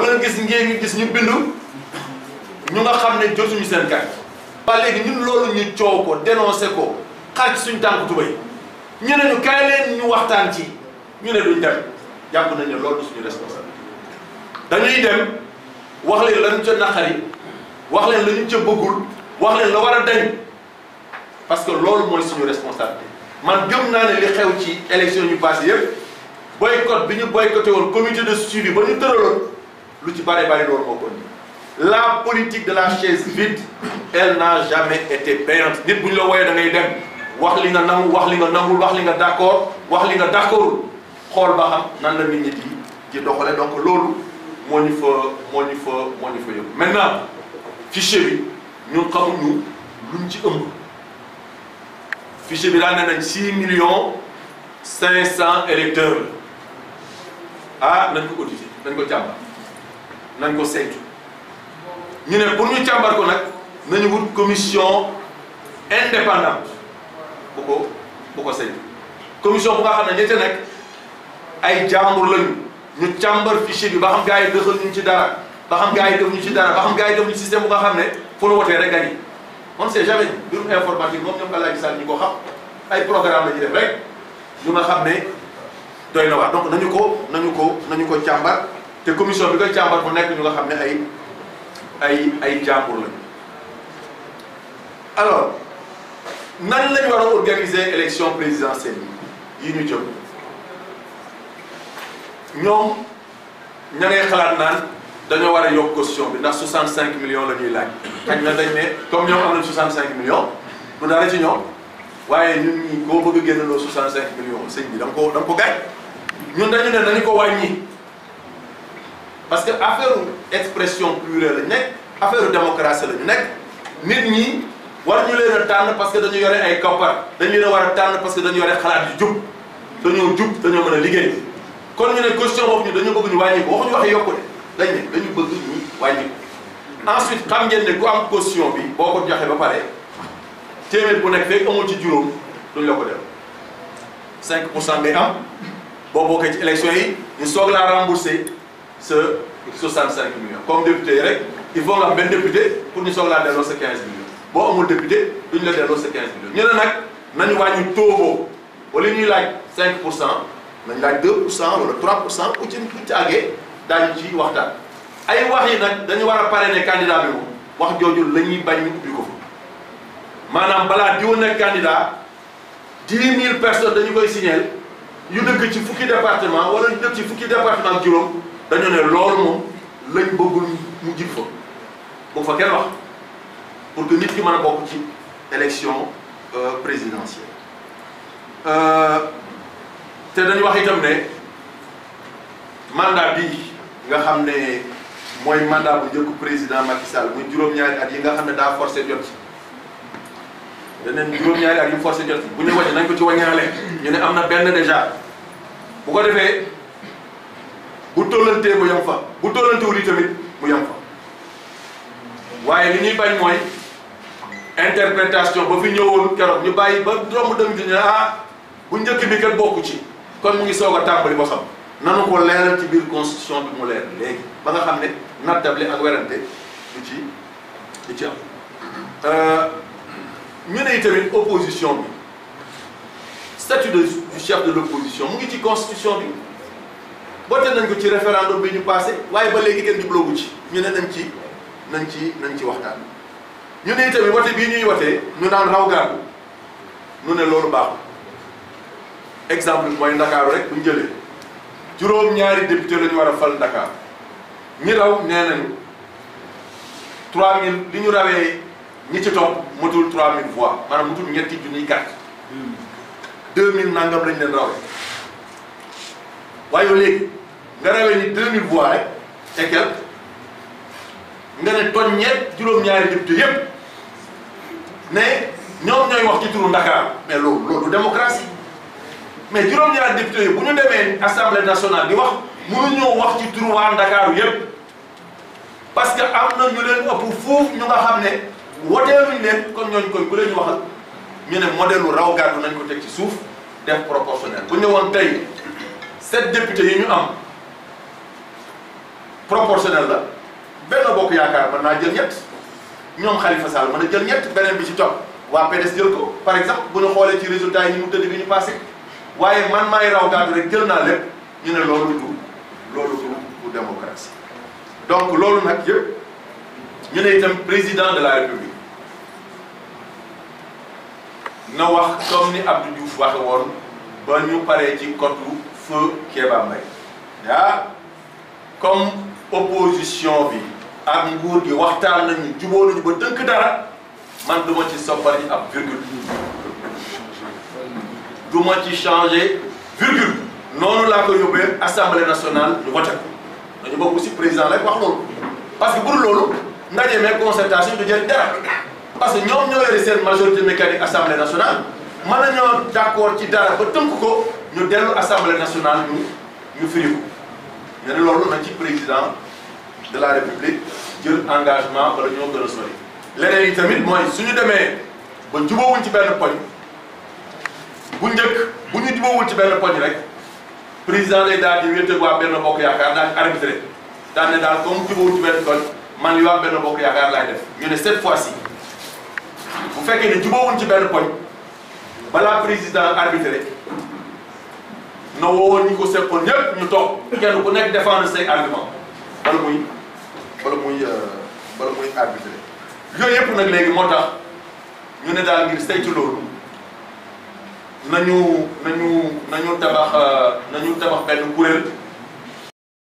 wala gis ngeen ngi gis ñu bindu ñu nga xam ne jotuñu seen carte waa léegi ñun loolu ñu coow ko dénoncé ko xar ci suñu tànk tubay ñu ne ñu kaay leen ñu waxtaan ci ñu ne duñ dem jàpp nañ ne loolu suñu responsabilité dañuy dem wax leen la ñu ca naqari wax leen la ñu ca bëggul wax leen la war a dañ parce que loolu mooy suñu responsabilité man gëm naa ne li xew ci élection yu passé yëpp boycott bi ñu boycotté woon comité de suivi ba ñu tëraloon lu ci bare bari loolu moo ko indi la politique de la chaise vide elle n'a jamais été payante nit bu ñu la wooyee da ngay dem wax li nga nangu wax li nga nangul wax li nga d'accord wax li nga d'accordul xool ba xam nan la nit ñi di di doxale donc loolu moo ñu fa moo ñu fa moo ñu fa yóbbu maintenant fichier bi ñun xamuñu luñ ci ëmb fichier bi daal ne nañ 6 millions 500 électeurs la ah nañ ko auditer nañ ko càmbar nañ ko saytu ñu ne pour ñu càmbar ko nag nañu wut commission indépendante bu ko bu ko saytu commission bu nga xam ne ñette nekk ay jàmbur lañu ñu càmbar fichier bi ba xam gars yi dëxal ñu ci dara ba xam gars yi def ñu ci dara ba xam gars yi def ñu système bu nga xam ne fu nu wotee rek gagné on sait jamais mbirum informatique moom ñoom Alaaji Sall ñu ko xam ay programme la ñuy def rek yu nga xam ne doy na waar donc nañu ko nañu ko nañu ko càmbar te commission bi koy càmbar bu nekk ñu nga xam ne ay ay ay jàmbur lañu alors nan lañu war a organiser élection présidentielle yi ñu jëm ñoom ña ngay xalaat naan dañoo war a yokk caution bi ndax 65 millions la ñuy laaj xañ na dañ ne comme ñoom am nañ 65 millions du dara ci ñoom waaye ñun ñi koo bëgg a génnaloo 65 millions sëñ bi da nga ko da nga ko gaañ ñun dañu ne dañu ko wàññi parce que affaire expression plurielle la ñu nekk affaire démocratie la ñu nekk nit ñi war ñu leen a tànn parce que dañu yore ay koppar dañu leen a war a tànn parce que dañu yore xalaat yu jub dañoo jub dañoo mën a liggéey kon ñu ne question boobu ñu dañu bëgg ñu wàññi ko waxuñu waxee yokku de dañ ne dañu bëgg ñu wàññi ko ensuite xam ngeen ne ku am caution bi boo ko joxe ba pare téeméer bu nekk fekk amul ci juróom duñ la ko def 5 pour cent ngay am boo bokkee ci élection yi ñu soog laa rembourser sa 65 millions comme député yi rek il faut nga am benn député pour ñu soog laa delloo sa 15 millions boo amul député duñ la delloo sa 15 millions ñu ne nag nañu wàññi taux boobu wala ñuy laaj 5 pour cent nañ laaj 2 pour cent wala 3 pour cent ku ci ku ci àggee daañu ci waxtaan ay wax yi nag dañu war a parrainer candidat bi moom wax jooju la ñuy bañ ñu ubbi ko fa maanaam balaa diwa nekk candidat 10 000 personnes dañu koy signer yu dëkk ci fukki département wala yu dëkk ci fukki département ak juróom dañu ne loolu moom lañ bëggul mu jib fa bu fa kenn wax pour que nit ki mën a bokk ci élection présidentielle te dañu wax itam ne mandat bii nga xam ne mooy mandat bu njëkk président Macky Sall muy juróom-ñaari at yi nga xam ne daa forcé jot ci daneen juróom-ñaari at yu forcé jot ci bu ñu wàññi nañ ko ci wàññaale ñu ne am na benn déjà bu ko defee bu tollantee mu yem fa bu tollantewul yi tamit mu yem fa waaye li ñuy bañ mooy interprétation ba fi ñëwoon keroog ñu bàyyi ba romb dem di ne ah bu njëkk bi kat bokku ci kon mu ngi soog a tàmbali ba xam nanu ko leeral ci biir constitution bi mu leer léegi ba nga xam ne nattable ak werante du ci du ci am ñu ne tamit opposition bi statut de du chef de l'opposition mu ngi ci constitution bi voté nañ ko ci référendum bi ñu passé waaye ba léegi kenn jubloogu ci ñu ne nañ ci nañ ci nañ ci waxtaan ñu ne tamit voté bii ñuy wotee ñu naan raw gàddu ñu ne loolu baaxul exemple mooy Ndakaaru rek bu ñu jëlee juróom-ñaari député la ñu war a fal Dakar ñi raw nee nañu 3000 li ñu rawee ñi ci topp matul 3000 voix maanaam matul ñetti junniy carte 2000 nangam lañ leen rawee waaye yow léegi nga rawee ni 2000 voix rek et quelque nga ne toñ ñeet juróom-ñaari député yépp ne ñoom ñooy wax ci turu Dakar mais loolu loolu du démocratie mais juróom-ñaari député yi bu ñu demee assemblée nationale di wax mënuñoo wax ci turu waa Ndakaaru yépp parce que am na ñu leen ëpp foofu ñu nga xam ne woteeluñ leen kon ñooñu koy bu leen ñu waxal ñu ne modèle lu raw gàddu nañ ko teg ci suuf def proportionnel bu ñu woon tey sept députés yi ñu am proportionnel la Benno Bokk Yaakaar mën naa jël ñett ñoom Khalifa Sall mën a jël ñett beneen bi ci topp waa PDS jël ko par exemple bu ñu xoolee ci résultat yi ñu mu tëdd bi ñu passé waaye man maay raw gàddu rek jël naa lépp ñu ne loolu du loolu du du démocratie donc loolu nag yëpp ñu ne itam président de la république na wax comme ni Abdou Diouf waxe woon ba ñu paree ci kotu feu Kéba Mbaye ah comme opposition bi ak nguur gi waxtaan nañu jubóo nañu ba tënk dara man du ma ci soppali ab virgule du ma ci changé virgule noonu laa ko yóbbee assemblée nationale ñu voté ko dañu bokk aussi président lay wax loolu parce que bu dul loolu ndaje mee concertation du jël dara parce que ñoom ñoo yore seen majorité mécanique assemblée nationale mën nañoo d' accord ci dara ba tënk ko ñu dellu assemblée nationale ñu ñu firi ko ñu ne loolu na ci président de la république jël engagement bala ñoo gën a sori leneen yi tamit mooy suñu demee ba jubóowuñ ci benn poñ bu njëkk bu ñu jubóowul ci benn poñ rek président day daal di wéete waa benn bokk yaakaar daal di arbitré daal ne daal comme jubóowuñ ci benn poñ man li waa benn bokk yaakaar laay def ñu ne cette fois ci bu fekkee ne jubóowuñ ci benn poñ balaa président arbitré na woowoon ñi ko seqoon ñëpp ñu toog kenn ku nekk défendre say argument bala muy bala muy bala muy arbitré yooyu yëpp nag léegi moo tax ñu ne daal ngir saytu loolu nañu nañu nañu tabax nañu tabax benn kuréel